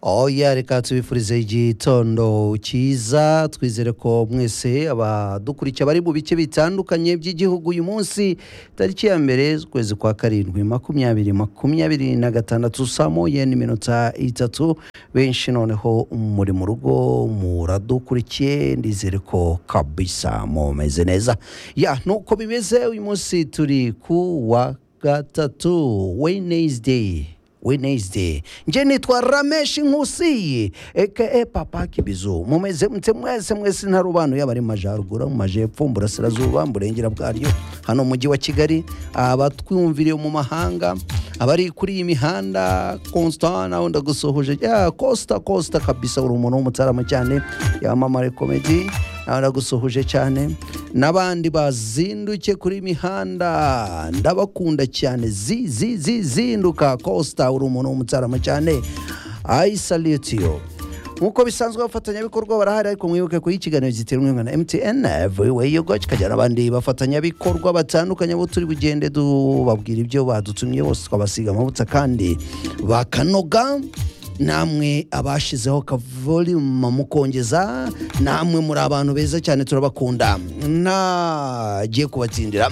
oya reka tubifurize igitondo cyiza twizere ko mwese abadukurikiye bari mu bice bitandukanye by'igihugu uyu munsi tariki ya mbere ukwezi kwa karindwi makumyabiri makumyabiri na gatandatu saa moya n'iminota itatu benshi noneho muri mu rugo muradukurikiye ndizere ko kabisa mumeze neza ya nuko bimeze uyu munsi turi ku wa gatatu wednesday Wednesday. Nje nitwa Ramesh Nkusi aka Papa Kibizu. Mumeze mte mwese mwese ntarobanuye abari mu majaruguru, mu majepfo, mu burasirazuba, mu burengera bwaryo, hano mujyi wa Kigali, abatwumviriye mu mahanga, abari kuri iyi mihanda Constant aho ndagusohoje ya Costa Costa kabisa uri umuntu w'umutarama cyane yamamare comedy naragusuhuje cyane n'abandi bazinduke kuri mihanda ndabakunda cyane zi zi zi zinduka costa uri umuntu w'umutarama cyane ayi salutiyo nk'uko bisanzwe abafatanyabikorwa barahari ariko mwibuke ko ikiganiro giterwa na mtn everywhere you go kikajyana abandi bafatanyabikorwa batandukanye abo turi bugende tubabwira ibyo badutumye bose twabasiga amavuta kandi bakanoga namwe abashyizeho kavolima mukongeza namwe muri abantu beza cyane turabakunda ntagiye kubatsindira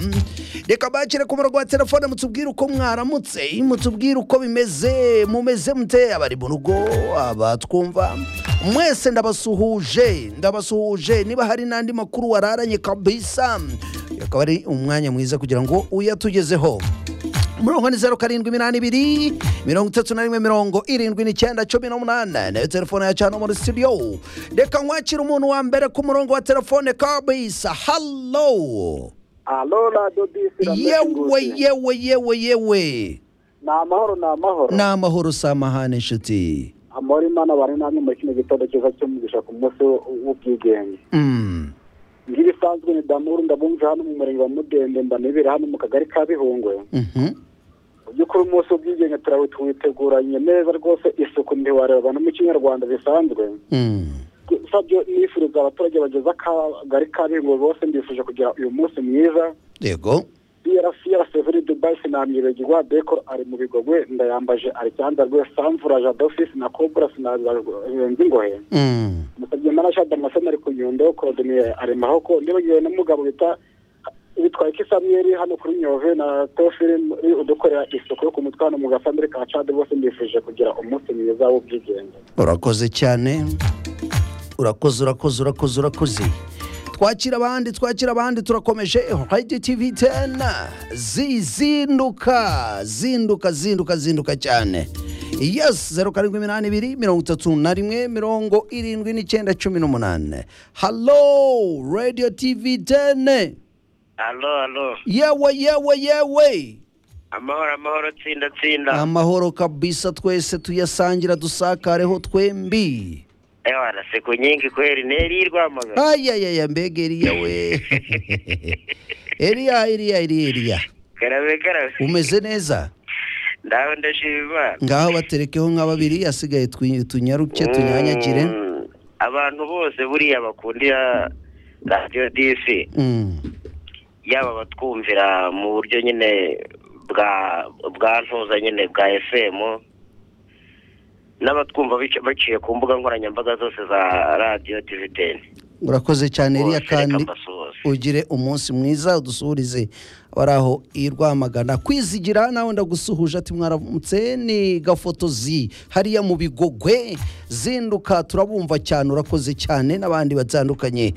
reka bakire ku murongo wa telefone mutubwire uko mwaramutse mutubwire uko bimeze mumeze mute abari mu rugo abatwumva mwese ndabasuhuje ndabasuhuje niba hari n'andi makuru wararanye kabisa akaba ari umwanya mwiza kugira ngo uyatugezeho umurongo ni zeru karindwi iminani ibiri mirongo itatu na rimwe mirongo irindwi n'icyenda cumi n'umunani nayo telefone yacu hano muri sitidiyo reka nkwakira umuntu wa mbere ku murongo wa telefone kabisa hallo Alo radiyo bisi yewe yewe yewe yewe ni amahoro ni amahoro ni amahoro samahane inshuti amahoro imana bari namwe muri kino gitondo cyiza cy'umugisha ku munsi w'ubwigenge Mm, nk'ibisanzwe ni damuru ndabumva hano mu murenge wa mudende mbanibere hano mu kagari ka bihungwe mhm. mu by'ukuri umunsi w'ubwigenge turawe tuwiteguranye neza rwose isuku ntiwareba no mu kinyarwanda bisanzwe Mm, sabyo nifuriza abaturage bageze akagari ka bihungwe bose mbifuje kugira uyu munsi mwiza yego biyara fiyara severi dubai sinamwibagirwa dekoro ari mu bigogwe ndayambaje ari cyanda rwe samvura jado fisi na kobura sinazanzi ngohe Mm, musabye mana sha damascene ari ku nyundo korodoniye ari mahoko ndibagiwe n'umugabo bita bitwaye ko isamiyeri hano kuri nyove na tofiri muri udukorera isuku yo ku mutwe hano mu gasamiri ka cade bose mbifuje kugira umunsi mwiza w'ubwigenge urakoze cyane urakoze urakoze urakoze urakoze twakira abandi twakira abandi turakomeje radio tv 10 zizinduka zinduka zinduka zinduka cyane yes zeru karindwi iminani ibiri mirongo itatu na rimwe mirongo irindwi n'icyenda cumi n'umunani hallo radio tv 10 Alo, alo. yewe yewe yewe Amahoro, amahoro, tsinda, tsinda. amahoro kabisa twese tuyasangira dusakareho twembi Ewa, nasiku nyingi kweli. Neri Rwamagana. ayayaya mbega eriya we eriya eriya eriya eriya Karabe, karabe. umeze neza Ndaho ndashima Imana. ngaho baterekeho nka babiri asigaye twi- tunyaruke tunyanyagire Mm, Abantu bose buriya bakundira radiyo disi Mm, yaba abatwumvira mu buryo nyine bwa bwa ntuza nyine bwa FM n'abatwumva bici- baciye ku mbuga nkoranyambaga zose za radiyo divideni urakoze cyane eriya kandi basuhuze ugire umunsi mwiza udusuhurize abari aho i rwamagana kwizigira nawe ndagusuhuje ati mwaramutse ni gafotozi hariya mu bigogwe zinduka turabumva cyane urakoze cyane n'abandi batandukanye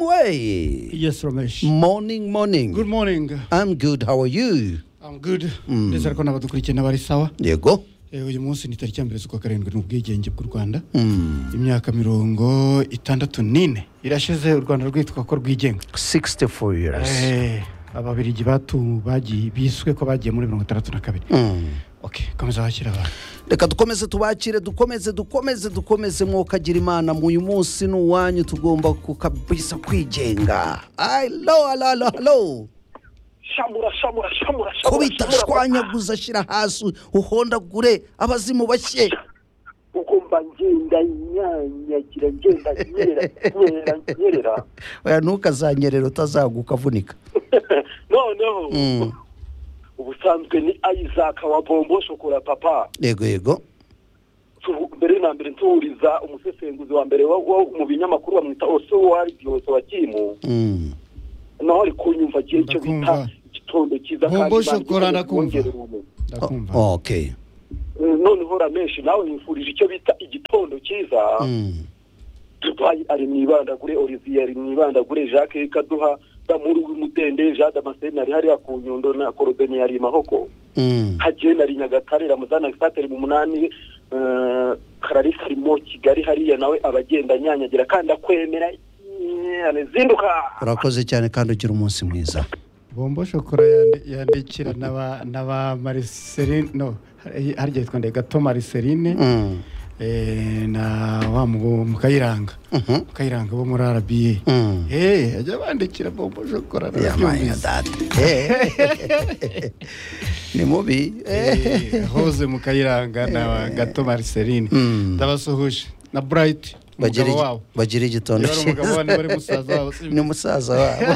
hacimuwe Yes, Ramesh. morning morning Good morning. I'm good how are you I'm good. Mm. Ndetse ariko n'abadukurikiye n'abari sawa. yego Eh, Uyu munsi ni tariki ya mbere z'ukwa karindwi ni ubwigenge bw'u Rwanda. Mm, Imyaka mirongo itandatu n'ine irashize u Rwanda rwitwa ko rwigenga. 64 years Eh, Ababirigi batu bagiye biswe ko bagiye muri mirongo itandatu na kabiri. Mm. Okay, komeza wakira abantu. reka dukomeze tubakire dukomeze dukomeze dukomeze mwokagira imana muyu munsi ni uwanyu tugomba kukabisa kwigenga alo alo alo alo shamura shamura shamura kubita shwanyaguza shyira hasi uhondagure abazimu bashye ugomba ngenda inyanyagira ngenda nyerera nyerera nyerera oya ntukazanyerera utazagwa ukavunika noneho Mm. ubusanzwe ni isaac wa bombo shokora papa yego yego Tu- mbere ni nta mbere ntuhuriza umusesenguzi wa mbere wo wo mu binyamakuru bamwita osowa igihose wa kimu Mm. naho ari kunyumva kiri icyo bita Ndakumva. igitondo cyiza Bombo kandi banza shokora ndakumva. kongera ubumenyi. ndakumva O- okay Eh, noneho ramenshi nawe yifurije icyo bita igitondo cyiza Mm. dubayi ari mu ibandagure olivier ari mu ibandagure jacques kaduha damuru w'umutende jean damascene ari hariya ku nyundo na korobeni yari mahoko Mm. hagiye na rinyagatare ramuzana gisateri mu munani eh, karari karimo kigali hariya nawe abagenda nyanyagira kandi akwemera eh, zinduka urakoze cyane kandi ugira umunsi mwiza bombo shokora yandi- yandikira n'aba n'aba mariserine no hari- harya yitwa nde gato mariserine Mm. eh, na wa mu- mu kayiranga Mhm. mu kayiranga bo muri arabiye Mm. eh ajya bandikira bombo shokora Yeah, my narabyumvise. God. Eh. ni mubi Eh. Eh, hoze mu kayiranga na gato mariserine Mm. ndabasuhuje na burayiti Bagira umugabo igi- wabo bagira igitondo Niba ari umugabo cyiza. wa- niba ari musaza wabo, si- ni musaza wabo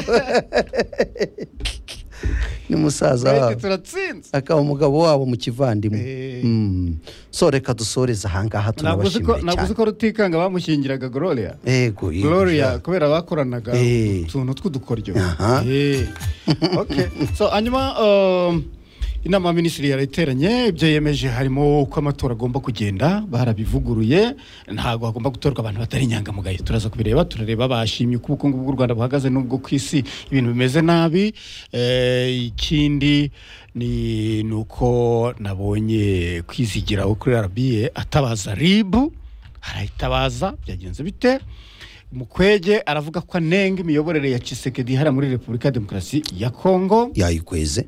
ni musaza burayiti wabo turatsinze akaba umugabo wabo mu kivandimwe Eh. Mm. so reka dusoreze ahangaha ntabwo uzi ko- ntabwo uzi turabashimiye ko rutikanga bamushyingiraga gloria yego yego. gloria kubera bakoranaga Eh. utuntu tw'udukoryo Aha. Eh. Okay. so hanyuma um, inama ya minisitiri yarayiteranye ibyo yemeje harimo uko amatora agomba kugenda barabivuguruye ntabwo hagomba gutorwa abantu batari inyangamugayo turaza kubireba turareba bashimye uko ubukungu bw'u rwanda buhagaze n'ubwo ku isi ibintu bimeze nabi Eh, ikindi ni ni uko nabonye kwizigira wo kuri arabiye atabaza ribu arayitabaza byagenze bite mukwege aravuga ko anenga imiyoborere ya Tshisekedi hariya muri repubulika ya demokarasi ya kongo yayikweze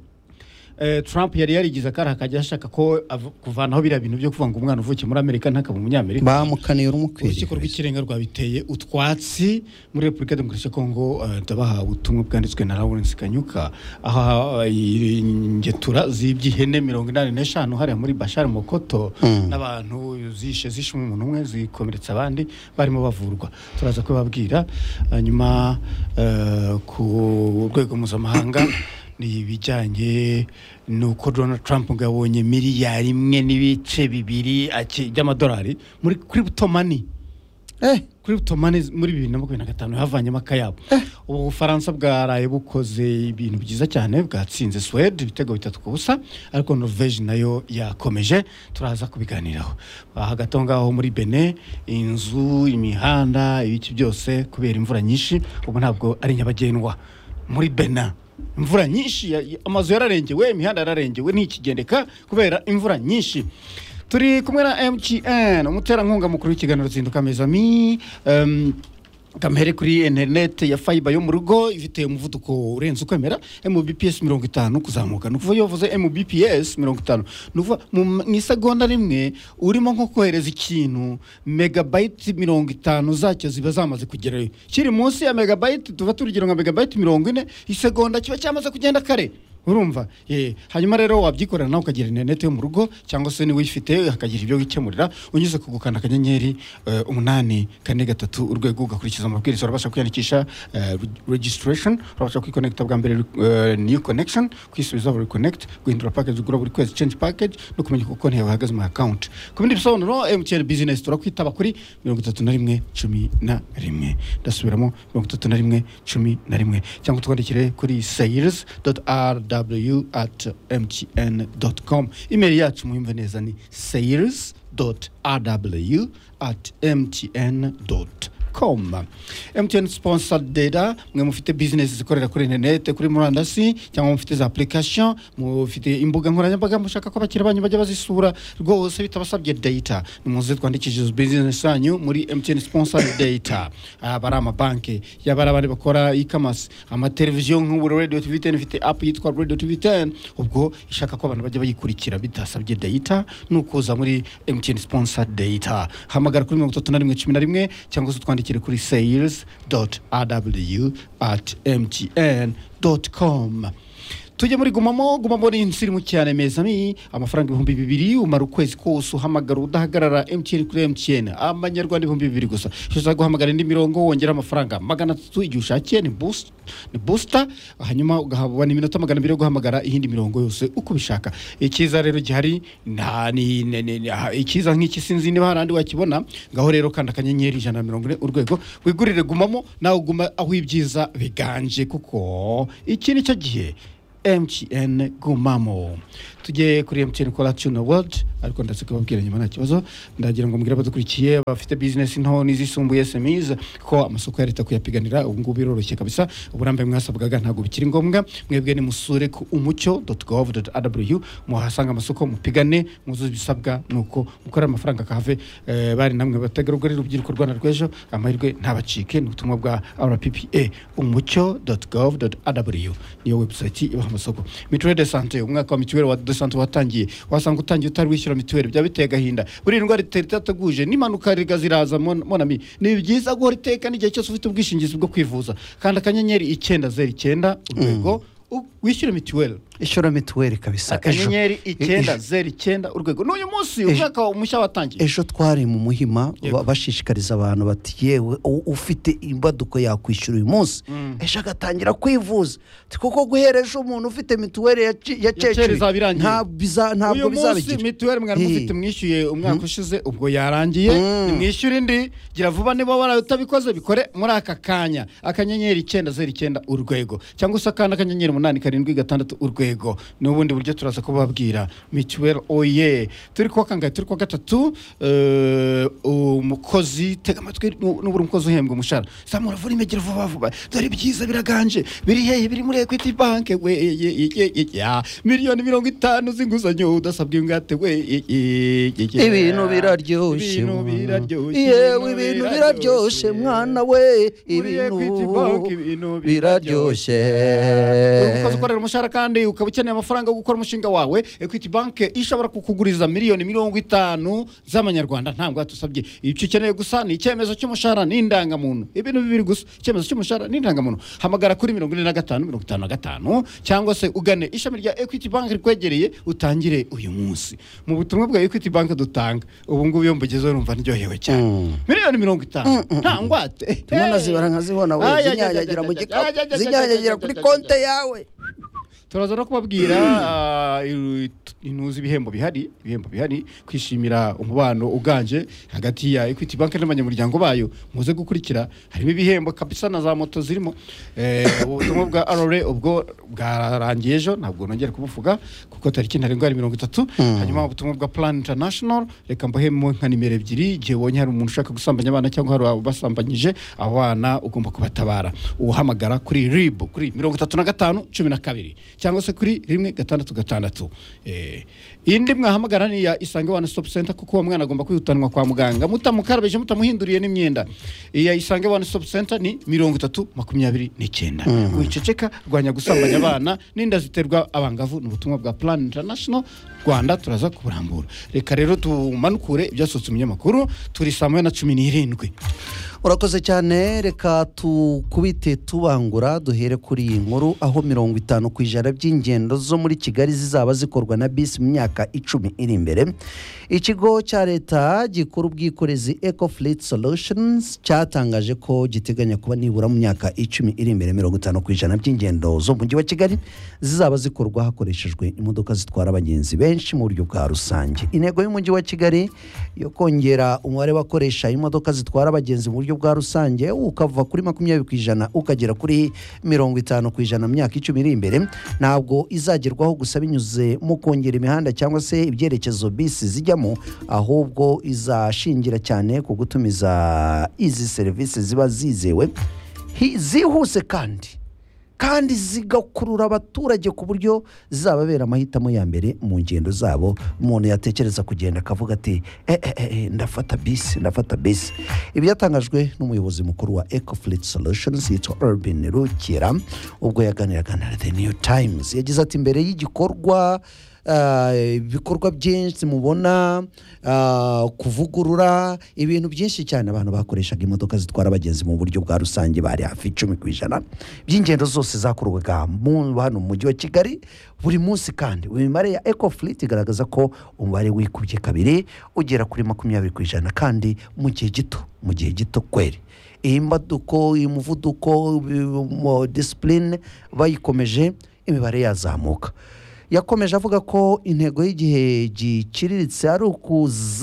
eh, trump yari yarigize akari akajya ashaka ko avu- kuvanaho biriya bintu byo kuvuga ngo umwana uvukiye muri amerika ntakaba umunyamerika bamukaniye urumukwiriye urukiko rw'ikirenga rwabiteye utwatsi muri repubulika ya demokarasi ya kongo eh, ndabahawe ubutumwa bwanditswe na lawrence kanyuka aho eh, ingetura z'iby'ihene mirongo inani n'eshanu hariya muri bashari mokoto Mm. n'abantu zishe zishe umuntu umwe zikomeretsa abandi barimo bavurwa turaza kubabwira hanyuma eh, ku rwego mpuzamahanga ni ibijyanye n'uko donald trump ngo yabonye miliyari imwe n'ibice bibiri aki- by'amadolari muri kuri butomani eh kuri butomani muri bibiri na makumyabiri na gatanu havanyemo akayabo ubu bufaransa bwaraye bukoze ibintu byiza cyane bwatsinze suwede ibitego bitatu ku busa ariko norvege nayo yakomeje turaza kubiganiraho aha gato ngaho muri bene inzu imihanda ibiki byose kubera imvura nyinshi ubu ntabwo ari nyabagendwa muri bena imvura nyinshi ya- ya- amazu yararengewe imihanda yararengewe ntikigendeka kubera imvura nyinshi turi kumwe na mgn umuterankunga mukuru w'ikiganiro zinduka mezami um, kamere kuri interineti ya fayiba yo mu rugo ifite umuvuduko urenze ukwemera mbps mirongo itanu kuzamuka ni ukuvuga iyo uvuze mbps mirongo itanu ni ukuvuga mu mu isegonda rimwe urimo nko kohereza ikintu megabayiti mirongo itanu zacyo ziba zamaze kugerayo kiri munsi ya megabayiti tuba turugero nka megabayiti mirongo ine isegonda kiba cyamaze kugenda kare urumva eh hanyuma rero wabyikorera nawe ukagira interineti yo mu rugo cyangwa se niba uyifite hakagira ibyo wikemurira unyuze ku gukanda akanyenyeri eh, umunani kane gatatu urwego ugakurikiza amabwiriza urabasha kwiyandikisha eh, reg- registration urabasha kwikonekita bwa mbere eh, new connection kwisubiza buri connect guhindura package ugura buri kwezi change package no kumenya uko konti yawe ihagaze mu account ku bindi bisobanuro MTN business turakwitaba kuri mirongo itatu na rimwe cumi na rimwe ndasubiramo mirongo itatu na rimwe cumi na rimwe cyangwa utwandikire kuri sales rw at mtn com imeri yacu muyumve neza ni sales rw at mtn com mtn sponsor data mwe mufite business zikorera kuri interinete kuri murandasi cyangwa mufite za application mufite imbuga nkoranyambaga mushaka ko abakiriya banyu bajya bazisura rwose bitabasabye data nimuze twandikishije business yanyu muri mtn sponsor data aba ari amabanki yaba ari abandi bakora e-commerce amateleviziyo nk'uburo radio tv 10 ifite app yitwa radio tv 10 ubwo ishaka ko abantu bajya bayikurikira bitasabye data ni ukuza muri mtn sponsor data hamagara kuri mirongo itatu na rimwe cumi na rimwe cyangwa se utwandikire kuri sales rw at mtn com tujye muri gumamo gumamo ni insirimu cyane mezami amafaranga ibihumbi bibiri umara ukwezi kose uhamagara udahagarara emutiyeni kuri emutiyeni amanyarwanda ibihumbi bibiri gusa ushobora guhamagara indi mirongo wongera amafaranga magana atatu igihe ushakiye ni busi- ni busita hanyuma ugahabwa iminota magana abiri yo guhamagara iyindi mirongo yose uko ubishaka icyiza rero gihari nta ni ni- ni- ni- aha, icyiza nk'iki sinzi niba hari ahandi wakibona ngaho rero kanda akanyenyeri ijana na mirongo ine urwego wigurire gumamo nawe uguma aho ibyiza biganje kuko iki ni cyo gihe MTN gumamo tujye kuri MTN Corruption Award ariko ndatse kubabwira nyuma nta kibazo ndagira ngo mbwire abadukurikiye bafite business nto n'izisumbuye SMEs ko amasoko ya leta kuyapiganira ubu ngubu biroroshye kabisa uburambe mwasabwaga ntabwo bikiri ngombwa mwebwe nimusure ku umucyo.gov.rw muhasanga amasoko mupigane muzuze ibisabwa nuko mukore amafaranga akahave eh, bari namwe bategarugori urubyiruko Rwanda rw'ejo amahirwe ntabacike ni ubutumwa bwa RPPA umucyo.gov.rw niyo website ibaha amasoko mituweli de sante umwaka wa mituweli wa de sante watangiye wasanga utangiye utari wishyura mituweli byaba biteye agahinda buriya indwara itari itateguje n'impanuka riga ziraza mon- monami ni byiza guhora itekana igihe cyose ufite ubwishingizi bwo kwivuza kandi akanyenyeri icyenda zeru icyenda urwego u- wishyure mituweli ishora mituweli kabisa ejo akanyenyeri icyenda zeru icyenda urwego n'uyu munsi umwaka mushya watangiye ejo twari mu muhima Yego. ba- bashishikariza abantu bati yewe u- ufite imbaduko yakwishyura uyu munsi ejo agatangira kwivuza Ati kuko guhera ejo umuntu ufite mituweli ya ci- ya kera cecuri izaba irangiye. nta- biza- ntabwo uyu munsi bizabigira mituweli mwari mufite Eh. mwishyuye umwaka ushize ubwo yarangiye Mm. nimwishyure indi gira vuba niba waraye utabikoze bikore muri aka kanya akanyenyeri icyenda zeru icyenda urwego cyangwa se akandi akanyenyeri umunani karindwi gatandatu urwego n'ubundi buryo turaza kubabwira mituweli oye turi kuwa kangahe turi kuwa gatatu eh, umukozi tega amatwi nu- nubura umukozi uhembwa umushahara zamura vuba imegera vuba vuba dore ibyiza biraganje biri hehe biri muri ekwiti banke we ye, ye, ye, ye, ya. miliyoni mirongo itanu z'inguzanyo udasabwe ingwate we ye, ye, ye, ye. ibintu biraryoshye ibintu mwana. biraryoshye yewe ibintu biraryoshye mwana we Muri Equity Bank ibintu ibintu biraryoshye. biraryoshye ukaza ukorera umushahara kandi ukaba ukeneye amafaranga yo gukora umushinga wawe equity bank ishobora kukuguriza miliyoni mirongo itanu z'amanyarwanda nta ngwate usabye icyo ukeneye gusa ni icyemezo cy'umushahara n'indangamuntu ibintu bibiri gusa icyemezo cy'umushahara n'indangamuntu hamagara kuri mirongo ine na gatanu mirongo itanu na gatanu cyangwa se ugane ishami rya equity bank rikwegereye utangire uyu munsi mu butumwa bwa equity bank dutanga ubu ngubu iyo mbugezeho numva ndyohewe cyane miliyoni mirongo itanu nta ngwate tumwe nazibara nkazibona we Ay, ay, ay, zinyanyagira ay, mu ay, ay, ay, ay, gikapu ay, zinyanyagira ay, kuri ay, ay, konte yawe turaza no kubabwira ah, i- intuzi ibihembo bihari ibihembo bihari kwishimira umubano uganje hagati ya equity bank n'abanyamuryango bayo muze gukurikira harimo ibihembo kabisa na za moto zirimo Eh, ubutumwa bwa rra ubwo bwarangiye ejo ntabwo nongera kubuvuga kuko tariki ntarengwa ari mirongo itatu hanyuma ubutumwa bwa plan international reka mbuhemo nka nimero ebyiri igihe ubonye hari umuntu ushaka gusambanya abana cyangwa hari abasambanyije abana ugomba kubatabara uhamagara kuri rib kuri mirongo itatu na gatanu cumi na kabiri cyangwa se kuri rimwe gatandatu gatandatu Eh, indi mwahamagara ni iya isange one stop center kuko uwo mwana agomba kwihutanwa kwa muganga mutamukarabije mutamuhinduriye n'imyenda iya isange one stop center ni mirongo itatu makumyabiri n'icyenda wiceceka rwanya gusambanya abana n'inda ziterwa abangavu ni ubutumwa bwa plan international rwanda turaza kuburambura reka rero tumanukure ibyasohotse mu binyamakuru turi saa moya na cumi n'irindwi urakoze cyane reka tukubite tubangura duhere kuri iyi nkuru aho mirongo itanu ku ijana by'ingendo zo muri kigali zizaba zikorwa na bisi mu myaka icumi iri imbere ikigo cya leta gikora ubwikorezi eco fleet solutions cyatangaje ko giteganya kuba nibura mu myaka icumi iri imbere mirongo itanu ku ijana by'ingendo zo mu mujyi wa kigali zizaba zikorwa hakoreshejwe imodoka zitwara abagenzi benshi mu buryo bwa rusange intego y'umujyi wa kigali yo kongera umubare w'abakoresha imodoka zitwara abagenzi mu buryo bwa rusange ukava kuri makumyabiri ku ijana ukagera kuri mirongo itanu ku ijana mu myaka icumi iri imbere ntabwo izagerwaho gusa binyuze mu kongera imihanda cyangwa se ibyerekezo bisi zijyamo ahubwo izashingira cyane ku gutumiza izi serivisi ziba zizewe hi- zihuse kandi kandi zigakurura abaturage ku buryo zizababera amahitamo ya mbere mu ngendo zabo umuntu yatekereza kugenda akavuga ati "Eh, eh, eh, eh, ndafata bisi ndafata bisi ibyatangajwe n'umuyobozi mukuru wa ecofleet solutions yitwa urban rukira ubwo yaganiraga na the new times yagize ati mbere y'igikorwa ah, ibikorwa byinshi mubona ah, kuvugurura ibintu byinshi cyane abantu bakoreshaga imodoka zitwara abagenzi mu buryo bwa rusange bari hafi icumi ku ijana by'ingendo zose zakorwaga mu- hano mu mujyi wa kigali buri munsi kandi imibare ya ecofleet igaragaza ko umubare wikubye kabiri ugera kuri makumyabiri ku ijana kandi mu gihe gito mu gihe gito kweri iyi mbaduko iyi muvuduko ibi- mo- discipline bayikomeje imibare yazamuka yakomeje avuga ko intego y'igihe giciriritse ari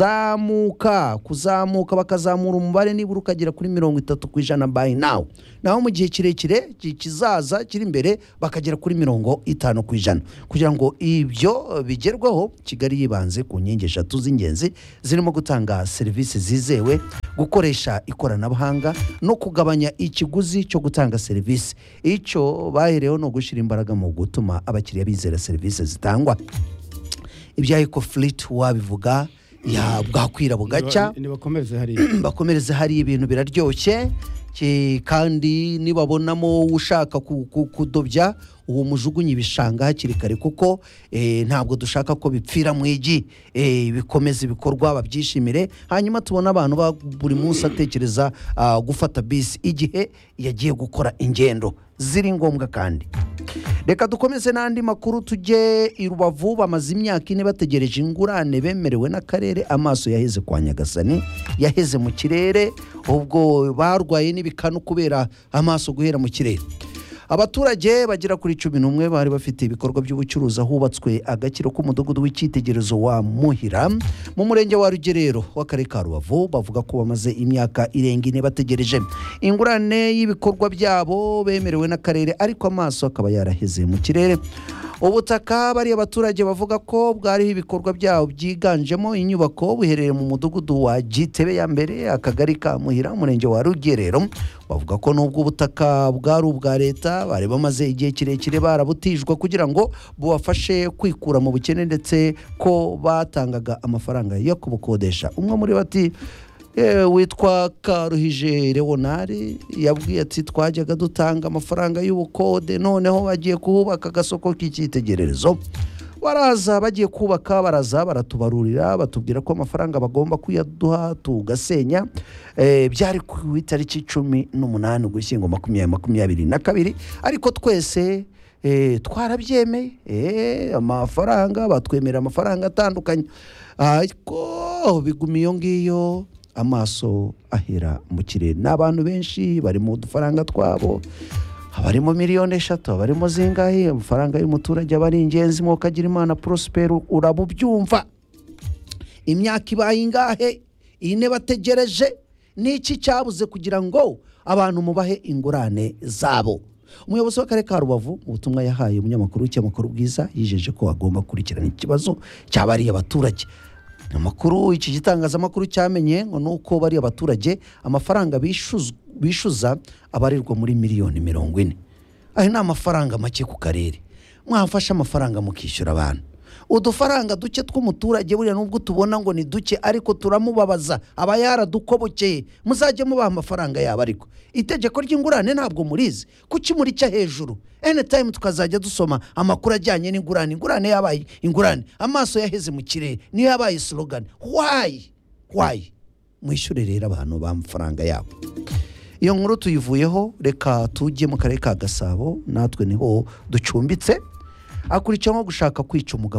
ukuzamuka kuzamuka bakazamura umubare nibura ukagera kuri mirongo itatu ku ijana by now naho mu gihe kirekire ki- kizaza kiri imbere bakagera kuri mirongo itanu ku ijana kugira ngo ibyo bigerweho kigali yibanze ku nkingi eshatu z'ingenzi zirimo gutanga serivisi zizewe gukoresha ikoranabuhanga no kugabanya ikiguzi cyo gutanga serivisi icyo bahereyeho ni ugushyira imbaraga mu gutuma abakiriya bizera serivisi zitangwa ibya ekofuriti wabivuga ya- bwakwira bugacya nibakomeze hari bakomereze hari ibintu biraryoshye ki- kandi nibabonamo ushaka ku- ku- kudobya uwo mujugunye ibishanga hakiri kare kuko eh, ntabwo dushaka ko bipfira mu igi eh, bikomeze ibikorwa babyishimire hanyuma tubona abantu ba buri munsi atekereza ah, gufata bisi igihe yagiye gukora ingendo ziri ngombwa kandi reka dukomeze n'andi makuru tujye i rubavu bamaze imyaka ine bategereje ingurane bemerewe n'akarere amaso yaheze kwa nyagasani yaheze mu kirere ubwo barwaye n'ibikanu kubera amaso guhera mu kirere abaturage bagera kuri cumi n'umwe bari bafite ibikorwa by'ubucuruzi ahubatswe agakiro k'umudugudu w'icyitegererezo wa muhira mu murenge wa rugerero w'akarere ka rubavu bavuga ko bamaze imyaka irenga ine bategereje ingurane y'ibikorwa byabo bemerewe n'akarere ariko amaso akaba yaraheze mu kirere ubutaka bariya abaturage bavuga ko bwariho ibikorwa byabo byiganjemo inyubako buherereye mu mudugudu wa gitebe ya mbere akagari ka muhira umurenge wa rugerero bavuga ko nubwo ubutaka bwari ubwa leta bari bamaze igihe kirekire barabutijwe kugira ngo bubafashe kwikura mu bukene ndetse ko batangaga amafaranga yo kubukodesha umwe muri bo ati "Eh, witwa karuhije leonari yabwiye ati twajyaga dutanga amafaranga y'ubukode noneho bagiye kuhubaka agasoko k'icyitegererezo baraza bagiye kubaka baraza baratubarurira batubwira ko amafaranga bagomba kuyaduha tugasenya Eh, byari ku itariki cumi n'umunani ugushyingo makumyabiri makumyabiri na kabiri ariko twese eh, twarabyemeye Eh, amafaranga batwemera amafaranga atandukanye ariko biguma iyo ngiyo amaso ahera mu kirere ni abantu benshi bari mu dufaranga twabo abarimo miliyoni eshatu abarimo zingahe amafaranga y'umuturage aba ari ingenzi mwokagira imana porosiperi urabubyumva imyaka ibaye ingahe ine bategereje niki cyabuze kugira ngo abantu mubahe ingurane zabo umuyobozi w'akarere ka rubavu mu butumwa yahaye umunyamakuru w'icyamakuru bwiza yijeje ko agomba gukurikirana ikibazo cyabariye abaturage amakuru iki gitangazamakuru cyamenye ngo ni uko bariya abaturage amafaranga bishuz- bishuza abarirwa muri miliyoni mirongo ine ayo ni amafaranga make ku karere mwafashe amafaranga mukishyura abantu udufaranga duke tw'umuturage buriya nubwo tubona ngo ni duke ariko turamubabaza aba yaradukobokeye muzajye mubaha amafaranga yabo ariko itegeko ry'ingurane ntabwo murizi kuki muricya hejuru anytime tukazajya dusoma amakuru ajyanye n'ingurane ingurane yabaye ingurane amaso yaheze mu kirere niyo yabaye slogan why why mwishyure rero abantu b'amafaranga yabo iyo nkuru tuyivuyeho reka tujye mu karere ka gasabo natwe niho ducumbitse akurikiyeho gushaka kwica umugabo